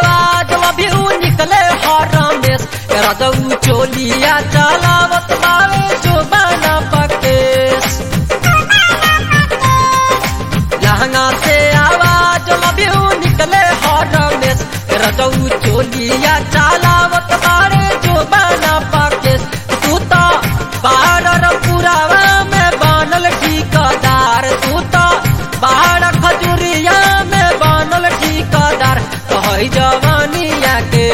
आवाज अभी निकले हर रमेश रजऊ चोलिया चलावत बावे जो बना पकेश लहंगा से आवाज अभी निकले हर रमेश रजऊ चोलिया चलावत बारे जो बना पकेश तू तो बारर पुरावा में बनल ठिकादार तू तो बाहर खजुरिया में बनल ठिकादार कह जवानिया के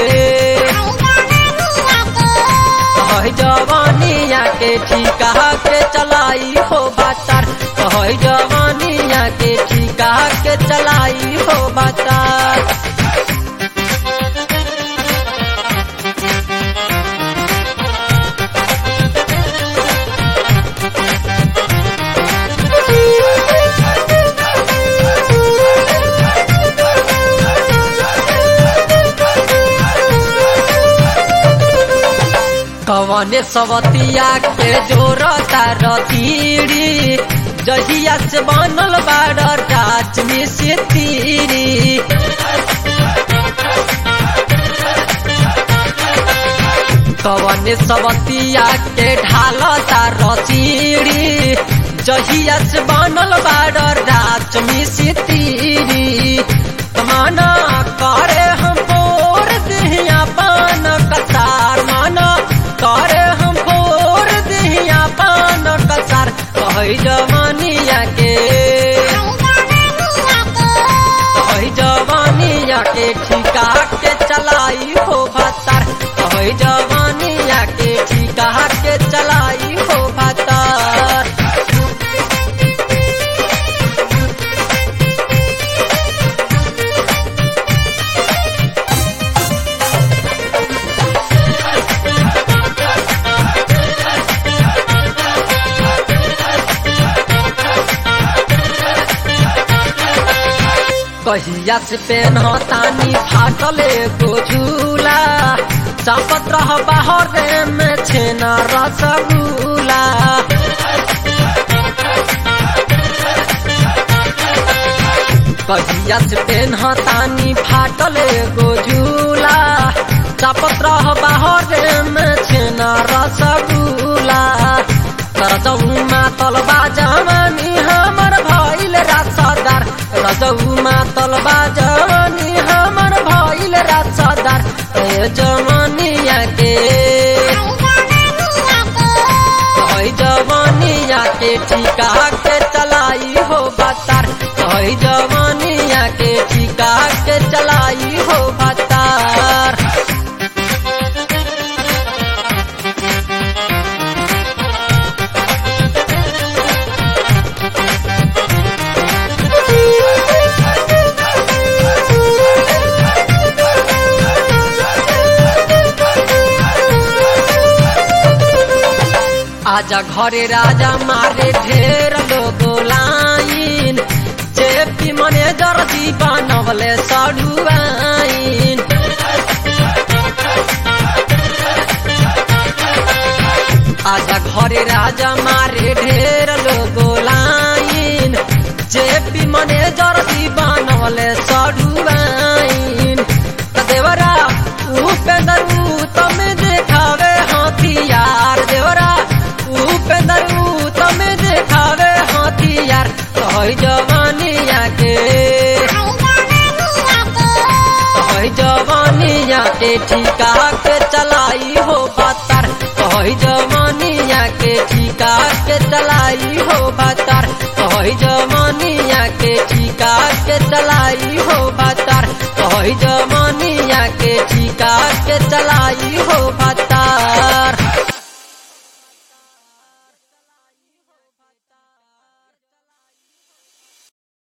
कह जवानिया के ठिका के चलाई हो बातार कह जवानिया के ठिका के चलाई हो बातार कवने सवतिया के जोरता रतीरी जहिया से बनल बाड़ राज में से तीरी कवने सवतिया के ढालता रतीरी जहिया से बनल बाड़ राज में से तीरी माना करे हम बोर दिहिया पान कसार माना करे हम बोर दिहिया पान कसार कह जवानिया के कह जवानिया के ठिका के चलाई हो भतार कह जवानिया के ठिका के चलाई हो भतार कहिया से पेनहतानी फाटले को झूला चापत रह बाहर में छेना रसगुला कहिया से पेनहतानी फाटले को झूला चापत रह बाहर में छेना रसगुला तरजऊ मातलबा जवानी हमर भइल रासदार रजऊ मातलबा जवानी हमर भइल रासदार ए जवानिया के कह जवानिया के ठिका के चलाई हो बतार कह जवानिया के ठिका के चलाई हो बतार आजा घरे राजा मारे ढेर लोग लाइन जेपी मने दर्जी बनवले सड़ुआइन आजा घरे राजा मारे ढेर लोग लाइन जेपी मने दर्जी बनवले सड़ुआइन देवरा उपेंद्र तम देखावे हथियार देवरा उपेंद्र तम देखावे हथियार कह जवानिया के कह जवानिया के ठिका के चलाई हो बातार कह जवानिया के ठिका के चलाई हो बातार कह जवानिया के ठिका के चलाई हो बातार कह जवानिया के ठिका के चलाई हो बातार